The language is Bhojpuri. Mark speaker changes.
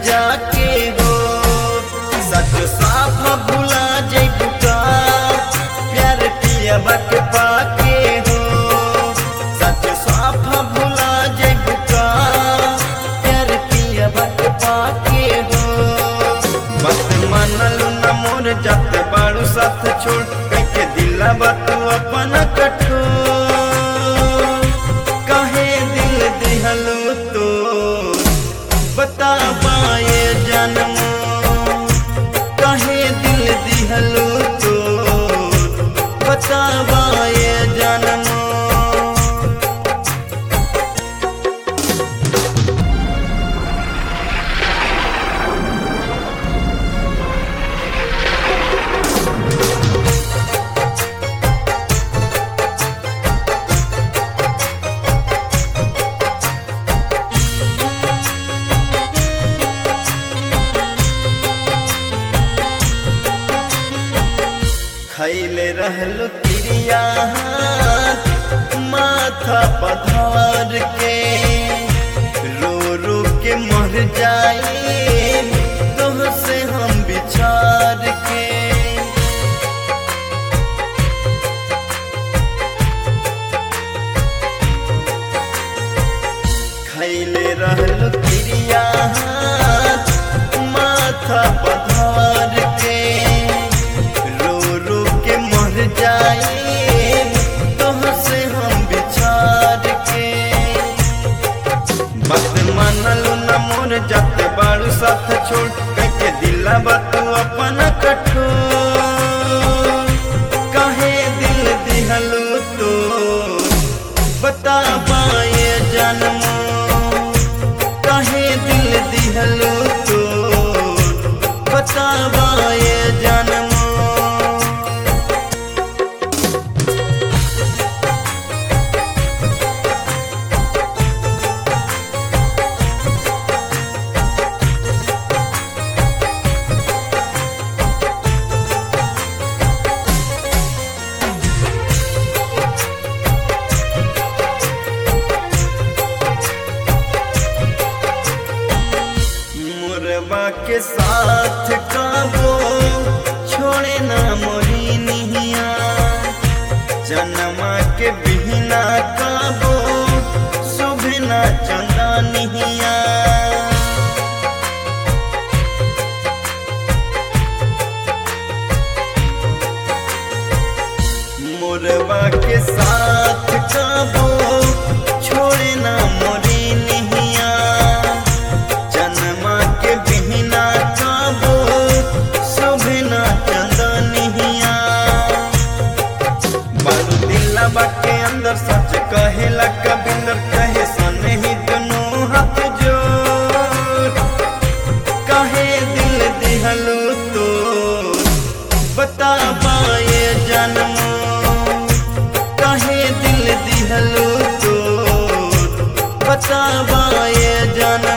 Speaker 1: जाके हो सच साफ भुला जइबू का प्यार पिया के पाके हो सच साफ भुला जइबू का प्यार पिया के पाके हो बस मानलू न मोर जात बाड़ू साथ छोड़ के दिला बात अपन कठोर काहे दिल दिहलो तो बता पाए जन्म काहे दिल दिहलो तो बता पाए जन्म खैले रहलो क्रिया माथा पधार के रो रो के मर जाए तोह से हम बिछार के खैले रहलो क्रिया माथा पधार के रो रो के मर जाए तोह से हम बिछार के बात मानलू न मोर जात बाड़ू साथ छोड़ के दिला बात अपन कठोर काहे दिल दिहलो तो बता पाए जन्म काहे दिल दिहलो तो बता पाए जन्म मुरबा के साथ काबो छोड़े ना मोरी निहिया जनमा के बिहना काबो सुभना चंदा निहिया मुरबा के साथ काबो छोड़े ना मोरी निहिया जन्मा के बिहना काबो शोभना चंदनिया बारू दिला बाके अंदर सच कहेला कबिंदर कहे सने ही दोनों हाथ जोड़ काहे दिल दिहलो तो बता पाए जन्म काहे दिल दिहलो तो बता पाए जन्म